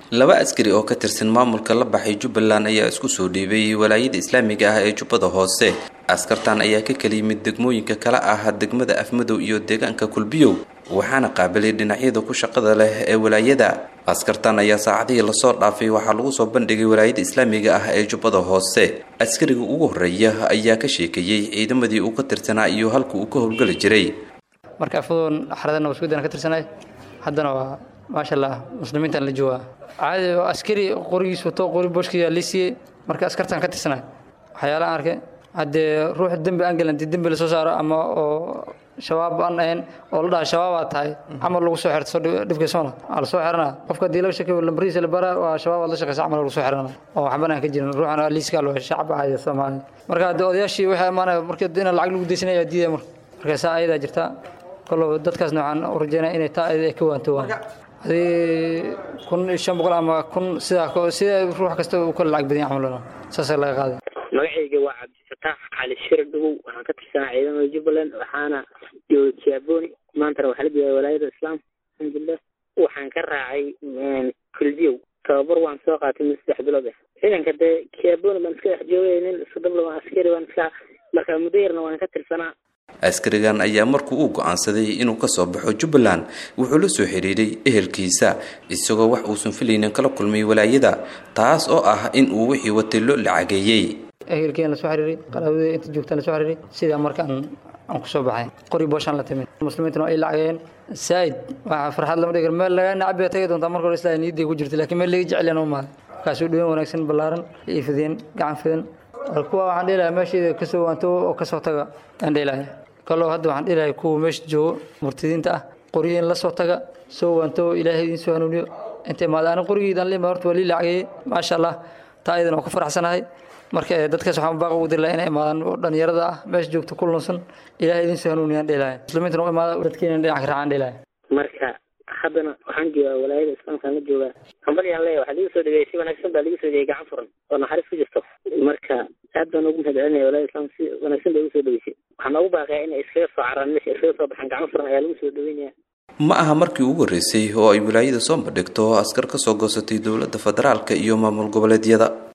laba askari oo ka tirsan maamulka la baxay jubbaland ayaa isku soo dhiibay walaayada islaamiga ah ee jubbada hoose askartan ayaa ka kala yimid degmooyinka kala ah degmada afmadow iyo deegaanka kulbiyow waxaana qaabilay dhinacyada ku shaqada leh ee walaayada askartan ayaa saacadihii lasoo dhaafay waxaa lagu soo bandhigay walaayada islaamiga ah ee jubbada hoose askariga ugu horreeya ayaa ka sheekeeyey ciidamadii uu ka tirsanaa iyo halka uu ka howlgeli jiray marka afadoon xaradana waskudan ka tirsanay haddana waa maasha allah muslimiintan la joogaa caadi askari qorigiis wato qori booshkiyaa lii siiyey marka askartan ka tirsanay waxyaalaha arkay haddee ruux dembi aan gelin haddii dembi lasoo saaro ama oo shabaab aan ahayn oo la dhaha shabaabaad tahay camal lagu soo xirto dhibkiisona waa lasoo xiranaa qofka haddii laga sheekeyo lambarihiisa la baraa waa shabaabaad la shaqeysa camal lagu soo xirana oo waxban aan ka jirin ruuxan liiska loo shacab ahaya soomaaliya marka haddii odayaashii waxay amaanaya marka in lacag lagu deysanaya diidaya marka marka saa ayadaa jirta kollow dadkaasna waxaan u rajeynaya inay taa ayada ay ka waantowaan hadii kun iyo shan boqol ama kun sidaa sida ruux kasta uu kala lacag badan yahay camal saasaa laga qaaday magacayga waa cabdifataax cali shir dhagow waxaan ka tirsanaa ciidamada jubbaland waxaana jooga kiaboni maantana waxaa la joogaa walaayada islaamka alxamdulilah waxaan ka raacay kulbiyow tababar waan soo qaatay min saddex bilood ah ciidanka dee kiaboni baan iska dhex joogay nin isku dabla askari baan iska marka muddo yarna waan ka tirsanaa askarigan ayaa markuu uu go-aansaday inuu kasoo baxo jubbaland wuxuu la soo xiriiray ehelkiisa isagoo wax uusan filaynin kala kulmay walaayada taas oo ah in uu wixii watay loo lacageeyey ehelkeen lasoo xiriiray qaraabadii inta joogtaan lasoo xiriiray sidaa markaan aan kusoo baxay qori booshaan la timid muslimiintuna ay lacageen saa'id waxa farxad lama dhigar meel lagaa nacab bay tagi doontaa marka hore islaa niyadday ku jirta laakiin meel laga jecel uma maaha markaasuu dhaween wanaagsan ballaaran iyo fideen gacan fidan kuwa waxaan dhihi lahaa meesheeda kasoo waanto oo kasoo taga aan dhihi lahaa kaloo hadda waxaan dhihi lahay kuwa meesha joogo murtidiinta ah qoryihiin la soo taga soo waanto ilaahay idiin soo hanuuniyo inta imaada ani qorigiidan lima horta waa lii lacagayey maasha allah taa ayadan waa ku faraxsanahay marka dadkaas waxaan baaq ugu diri lahaa inay imaadaan oo dhalinyarada ah meesha joogta ku lunsan ilaahay idiin soo hanuuniyaan dhihi lahay muslimiintana u imaada dadkeena dhinac ka raacaan dhihi lahay marka haddana waxaan joogaa walaayada islaamkaan la joogaa hambalyaan leeya waxaa liiga soo dhigay si wanaagsan baa liiga soo dhigay gacan furan oo naxariis ku jirto marka aad baan ugu mahad celinaya walaayada islaamka si wanaagsan bay ugu soo dhaweysay waxaan noogu baaqaya inay iskaga soo caraan meesha iskaga soo baxaan gacan furan ayaa lagu soo dhaweynaya ma aha markii ugu horreysay oo ay wilaayada soo bandhigto askar ka soo goosatay dowladda federaalka iyo maamul goboleedyada